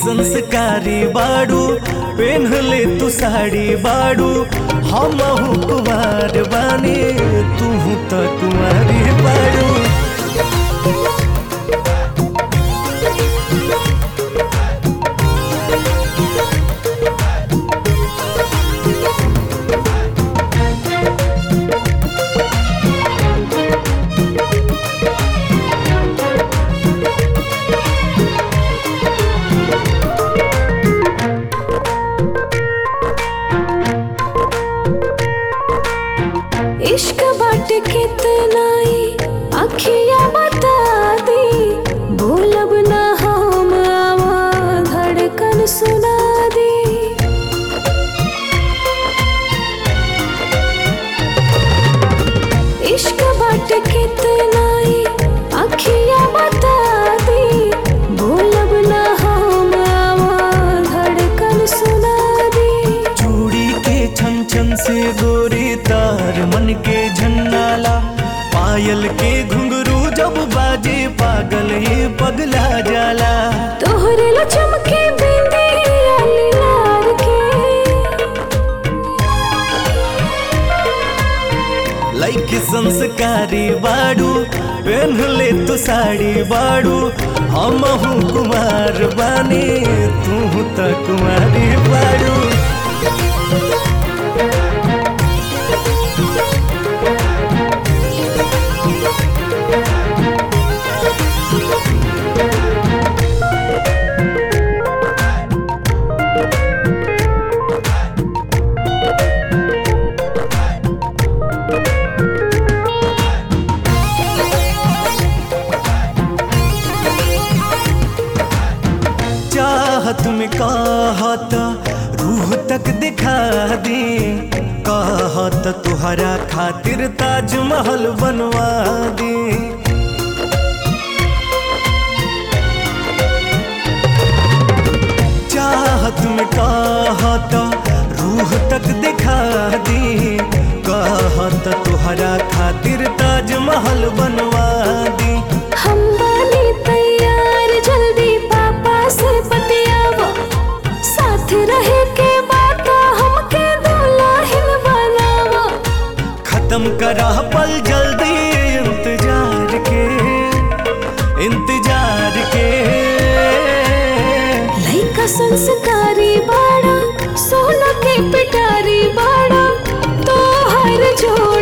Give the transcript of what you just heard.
संस्कारी बाड़ू पेन्ह ले तू साड़ी बाड़ू हम कुमार बानी तू तो कुमारी बाड़ू इश्क बाट कितना अखिया बता दी भूलब ना हम आवा धड़कन सुना दी इश्क बाट कितना अखिया बता दी भूलब ना हम आवा धड़कन सुना दी चूड़ी के छन छन से गोरी तार मन के झन्नाला पायल के घुंघरू जब बाजे पागल ये पगला जाला तोहरे ला चमके बिंदी आली लार के लाइक संस्कारी बाड़ू पहन ले तू साड़ी बाड़ू हम कुमार बानी तू तो कुमारी बाड़ू चाहत में कहत रूह तक दिखा दी कहत तुहरा खातिर ताजमहल बनवा दी चाहत में कहत रूह तक दिखा दी कहत तुहरा खातिर ताजमहल बनवा दी हम बानी तैयार जल्दी पापा से बतियावा साथ रहे के बात हमके दुल्हन बनावा खत्म करा पल जल्दी इंतजार के इंतजार के लइका संस्कारी बाड़ा सोना के पिटारी बाड़ा तो हर जो